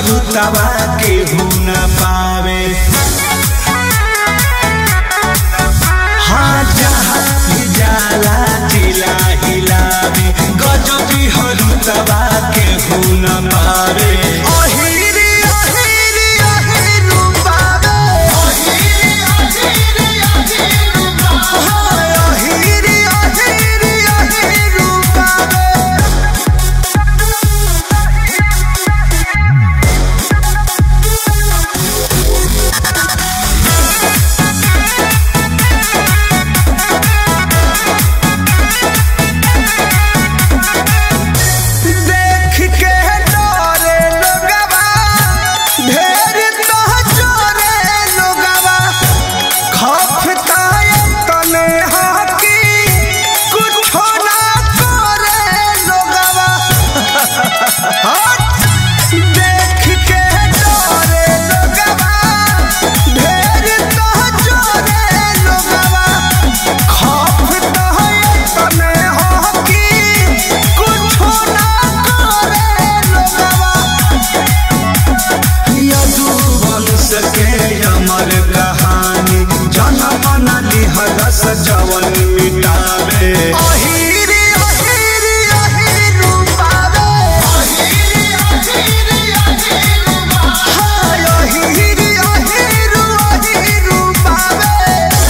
रुतवा केहू न पावे हाँ जहाँ भी जाला जिला हिलावे गजबी हो रुतवा केहू न पावे ओहिरी ओहिरी ओहिरू बाबे हाय ओहिरी ओहिरी ओहिरू बाबे देख के डरे लोगवा ढेर तो चोरे लोगवा खफता तने हाकी कुछो ना करे लोगवा हट! देख के डरे लोगवा ढेर तो चोरे लोगवा खफता तने हाकी कुछो ना करे लोगवा यदुवंश के अमर कहानी जनम न लिहरस जवन मिटावे ओहिरी ओहिरी ओहिरू बाबे हाय ओहिरी ओहिरू ओहिरू बाबे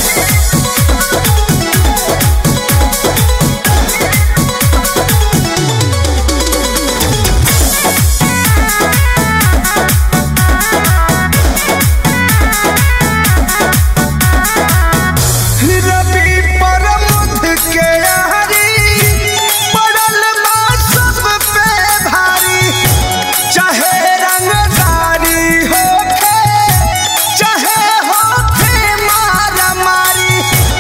रवि परमुध के यारी पड़ल बा सब पे भारी चाहे रंगदारी होखे चाहे होखे मारा मारी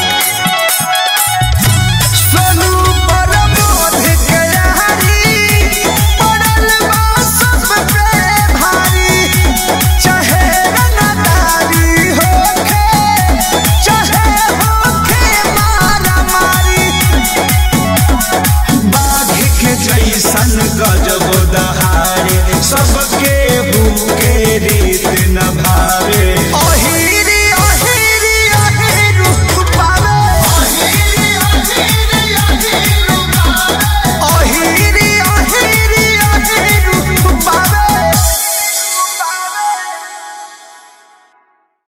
सोनू परमुध के यारी पड़ल बा सब पे भारी चाहे रंगदारी होखे चाहे होखे मारा मारी बाघ के जैसन गजब दहाड़े सबके